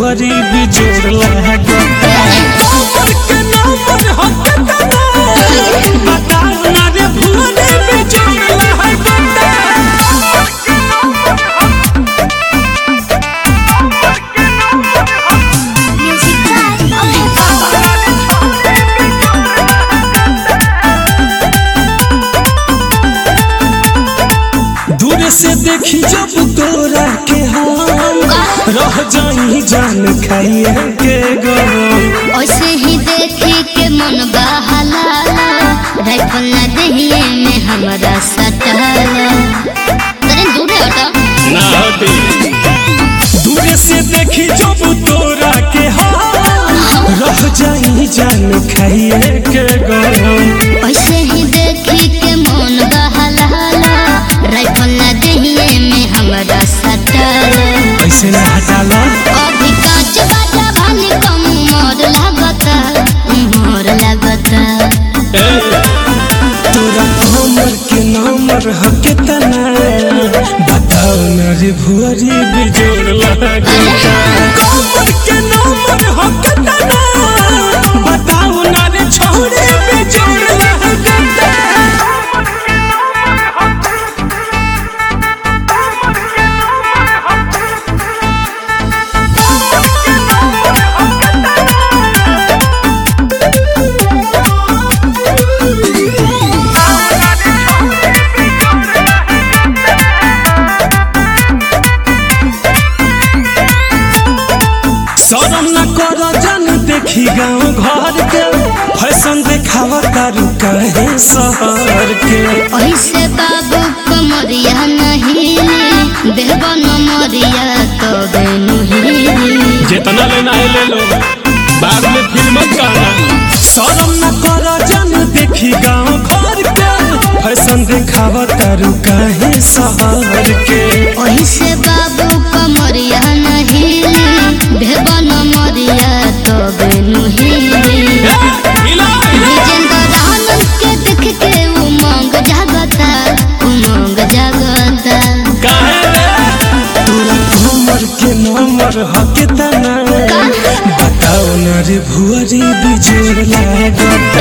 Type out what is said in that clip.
भुअरी बिजोड़ लागता कमर के नंबर हकता बताओ ना रे भुअरी बिजोड़ लागता Music by Oli Papa. दूर से देखी जब तोरा के हम रह जाई जान खाइए के गम ऐसे ही देखी के मन बहला राइफल ना दहिए में हमारा सटला अरे दूर हटो ना हटे दूर से देखी जब तोरा के हम रह जाई जान खाइए के गम ऐसे ही देखी के मन बहला राइफल ना दहिए में हमारा सटला ऐसे ना हटाला अभी कांच बाजा भानी कम मोर लागता मोर लागता तोरा कमर के नंबर हके तना बताओ ना रे भुअरी बिजोड़ लागता कमर के नंबर हके तना बताओ ना रे छोड़े बिजोड़ लागता शरम न कर जन देखी गाँव घर के फैशन देखावा तारू कहे शहर के ऐसे बाबू कमरिया नहीं देव नमरिया तो बेनु ही जितना लेना है ले लो बाद में फिर मत कहना शरम न कर जन देखी गाँव घर के फैशन देखावा तारू कहे शहर के ऐसे बाबू कमरिया नहीं देव नमरिया तो बेनु ही विजेंद्र आनंद के देख के उमंग जागता उमंग जागता तोरा कमर के नंबर हके तना बताओ ना रे भुअरी बिजोड़ लागता